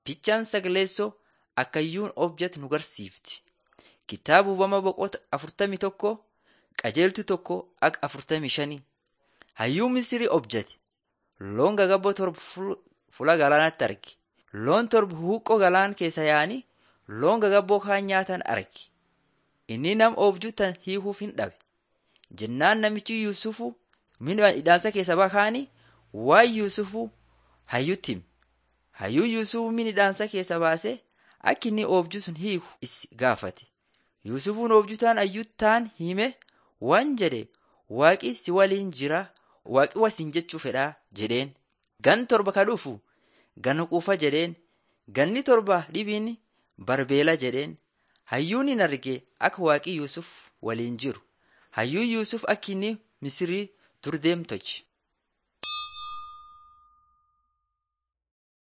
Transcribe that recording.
Fichaan sagaleessoo akkayyuun objat nu garsiifti. Kitaaba uumama boqota afurtamii tokko qajeeltu tokko akka afurtamii shanii. Hayyuu Misirii objate. Loon gagabboo torba fuula galaanaatti arge. Loon torba huuqqoo galaan keessa yaa'anii loon gagabboo kaan nyaatan arge. Inni nam oobjuu tan hiikuuf hin dhabe. Jennaan namichi Yuusufu mina hidhaansa keessa bakaanii waan Yuusufu hayyutti hime. Hayyuu Yuusufu mina hidhaansa keessa baasee akka inni oobjuu sun hiiku is gaafate. Yuusufuun oobjuu taan hayyuu taan hime waan jedhe waaqi si waliin jira waaqi wasiin jechuu fedhaa jedheen. Gan torba ka dhufu gana quufa jedheen. Ganni torba dhibiin barbeela jedheen. Hayyuun hin arge akka waaqi Yuusuf waliin jiru. Hayyuu Yuusuf akka inni Misirii dur deemtochi.